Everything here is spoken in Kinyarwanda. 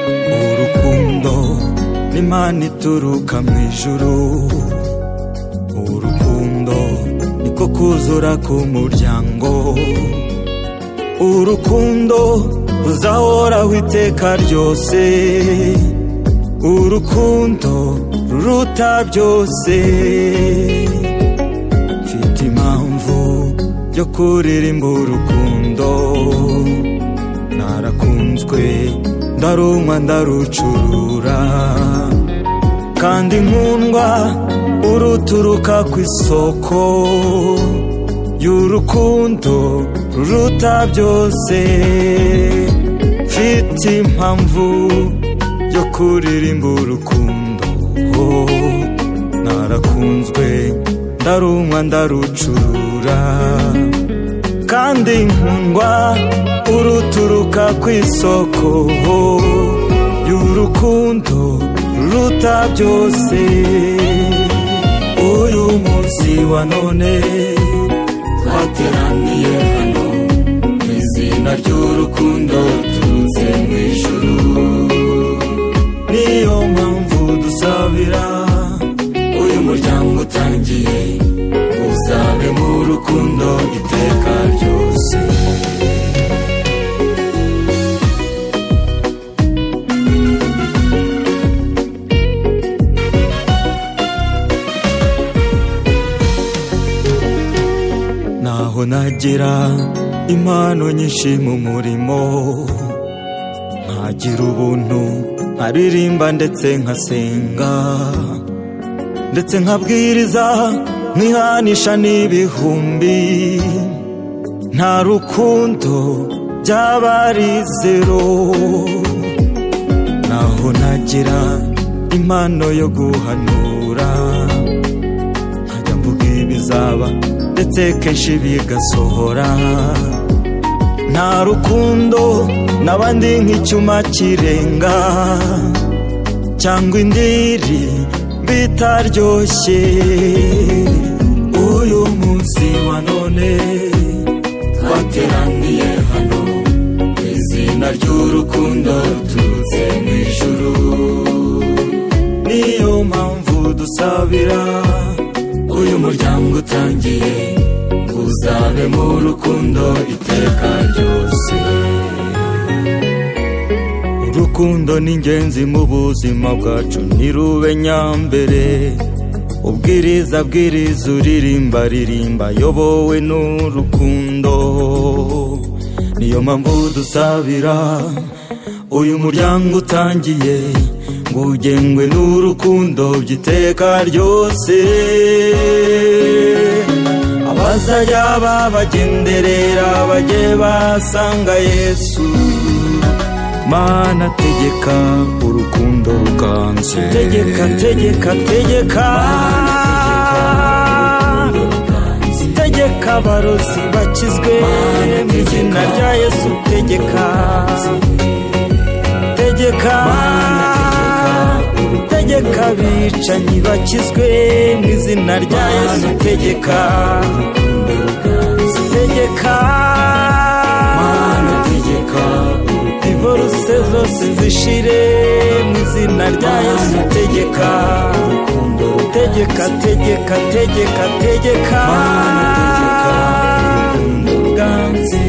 urukundo n'imana ituruka mu ijuru urukundo niko kuzura k'umuryango urukundo ruzahoraho iteka ryose urukundo ruruta byose mfite impamvu yo kuririmba urukundo narakunzwe ndarumwa ndarucurura kandi nkundwa uruturuka ku isoko y'urukundo ruruta byose mfite impamvu yo kuririmba urukundo narakunzwe ndarumwa ndarucurura kandi nkundwa uruturuka ku isoko y'urukundo ruruta byose uyu munsi wa none twateraniye hano mu izina ry'urukundo ruturutse mu ijuru niyo mpamvu dusabira uyu muryango utangiye uzabe mu rukundo iteka ryose naho nagira impano nyinshi mu murimo nkagira ubuntu nkaririmba ndetse nkasenga ndetse nkabwiriza nkihanisha n'ibihumbi nta rukundo byaba ari zero naho nagira impano yo guhanura nkajya mvuga ibizaba ndetse kenshi bigasohora nta rukundo n'abandi nk'icyuma kirenga cyangwa indiri bitaryoshye uyu munsi wa none twateraniye hano mu izina ry'urukundo ruturutse mu ijuru niyo mpamvu dusabira uyu muryango utangiye ngo uzabe mu rukundo iteka ryose urukundo ni ingenzi mu buzima bwacu ntirube nyambere ubwiriza bwiriza uririmba ririmba yobowe n'urukundo niyo mpamvu dusabira uyu muryango utangiye ngo ugengwe n'urukundo by'iteka ryose abazajya babagenderera bajye basanga yesu mana tegeka urukundo rukanze tegeka tegeka tegeka tegeka abarozi bakizwe mu izina rya yesu tegeka tegeka tegeka abicanyi bakizwe mu izina rya yesu tegeka tegeka divorce zose zishire mu izina rya yesu tegeka tegeka tegeka tegeka tegeka ubwanzi